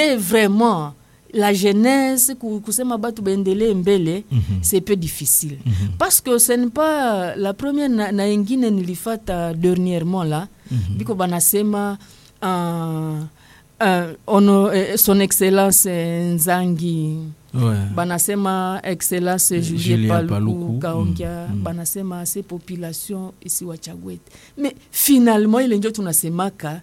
motiver vraiment la jeunesse ku- kusema batu baendelee mbele c'est peu difficile parce que ce n'est pas la première na, na ingine nilifata dernièrement là biko banasema uh, uh, ono, eh, son excellence eh, nzangi Ouais. banasema excellence Eh, julie Julien paluku Paluku, kaongea mm, mm. banasema se population isi wachagwete mais finalement ile njo tunasemaka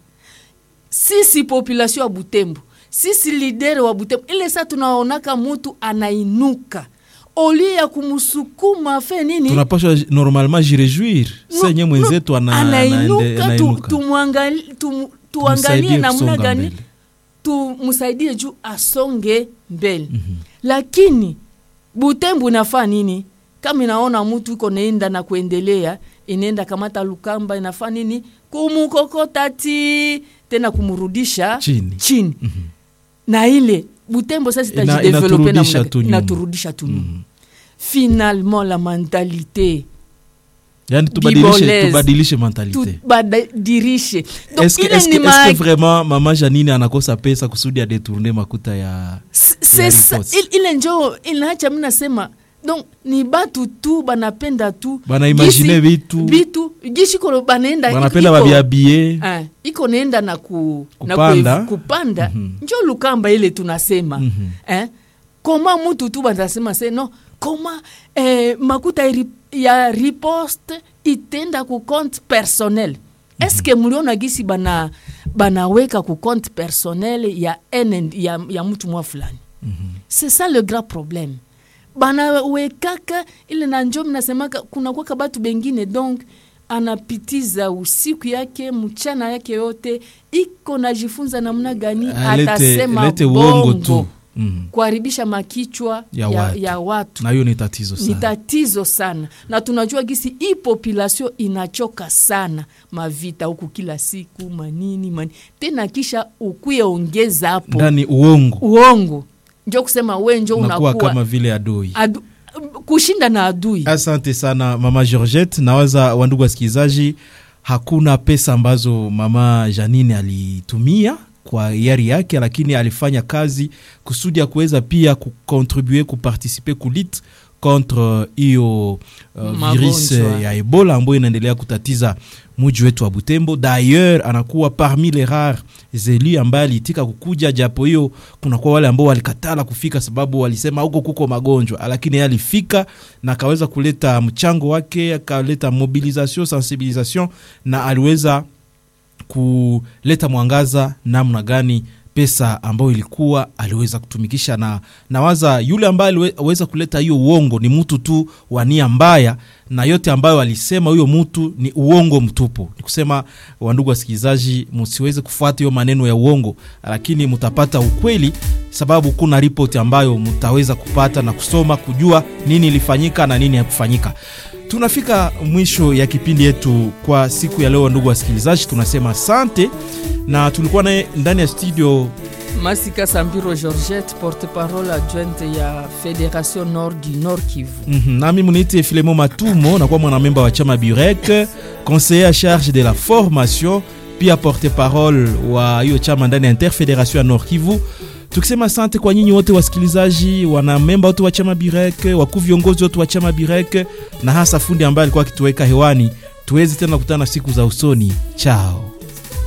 sisi population ya butembo sisi lidere wa butembo ile saa tunaonaka mutu anainuka olie ya kumsukuma fe nini tunapashwa j- normalement jirejuir No, senye mwenzetu ana- anaende- anainuka tu, anainuka. tumwangali- tum- tuangalie Tumsaidie namna kusonga gani mbele. tumsaidie juu asonge mbele lakini butembo inafaa nini kama inaona mtu iko naenda na kuendelea inaenda kamata lukamba inafaa nini kumukokota ti tena kumrudisha Chini. chini. na ile butembo sasa Ina- itajidevelope inaturudisha namna- tu nyuma. inaturudisha tu nyuma finalement la mentalité yani tubadilishe, Bibolaise. tubadilishe mentalite tubadirishe Donc, Est-ce que, ile est-ce que, ni est-ce ma- que vraiment mama janine anakosa pesa kusudi adetourne makuta ya S- c'est ça, riposte. il- ile njo inaacha mi nasema donc ni batu tu banapenda tu Banaimagine Gisi- vitu. vitu gishikolo banaenda wanapenda iko- babiabie Ah, iko naenda na, ku, na Kupanda. kue- kupanda njo lukamba ile tunasema eh? koma mutu tu banasema se no koma eh, makuta ya ri- ya riposte itenda ku compte personnel eske muliona gisi bana banaweka ku compte personnel ya, ene, ya, ya mtu mwa fulani c'est ça le grand problème banawekaka ile na njo mnasemaka kunakwaka batu bengine donc anapitiza usiku yake mchana yake yote iko najifunza namna gani Alete- atasema alete uongo bongo tu. Mm. kuharibisha makichwa Ya ya, watu. ya watu na hiyo ni tatizo ni sana tatizo sana na tunajua gisi hii population inachoka sana mavita huku kila siku manini manini tena kisha ukuye ongeza hapo ndani uongo uongo njo kusema we njo unakuwa unakuwa kama vile adui adu, kushinda na adui asante sana mama georgette nawaza wandugu wasikilizaji hakuna pesa ambazo mama janine alitumia kwa yari yake lakini alifanya kazi kusudi ya kuweza pia kukontribue kuparticipe kulit contre hiyo uh, virus Magonjwa. ya ebola ambayo inaendelea kutatiza muji wetu wa butembo d'ailleurs anakuwa parmi les rares zeli ambaye aliitika kukuja japo hiyo kunakuwa wale ambao walikatala kufika sababu walisema huko kuko magonjwa lakini yeye alifika na akaweza kuleta mchango wake akaleta mobilisation sensibilisation na aliweza kuleta mwangaza namna gani pesa ambayo ilikuwa aliweza kutumikisha na nawaza yule ambaye aliweza kuleta hiyo uongo ni mtu tu wa nia mbaya na yote ambayo alisema huyo mtu ni uongo mtupu ni kusema wandugu wasikilizaji msiweze kufuata hiyo maneno ya uongo lakini mtapata ukweli sababu kuna ripoti ambayo mtaweza kupata na kusoma kujua nini ilifanyika na nini hakufanyika tunafika mwisho ya kipindi yetu kwa siku ya leo ndugu wasikilizaji tunasema asante na tulikuwa naye ndani ya studio masika sambiro georgette porte parole adjointe ya fédération nord du nord kivu mm-hmm. nami muniite filemo matumo nakuwa mwanamemba wa chama burek conseiller à charge de la formation pia porte parole wa hiyo chama ndani ya interfederation ya nord kivu tukisema asante kwa nyinyi wote wasikilizaji wanamemba wote wa chama birek wakuu viongozi wote wa chama birek na hasa fundi ambaye alikuwa akituweka hewani tuwezi tena kukutana siku za usoni chao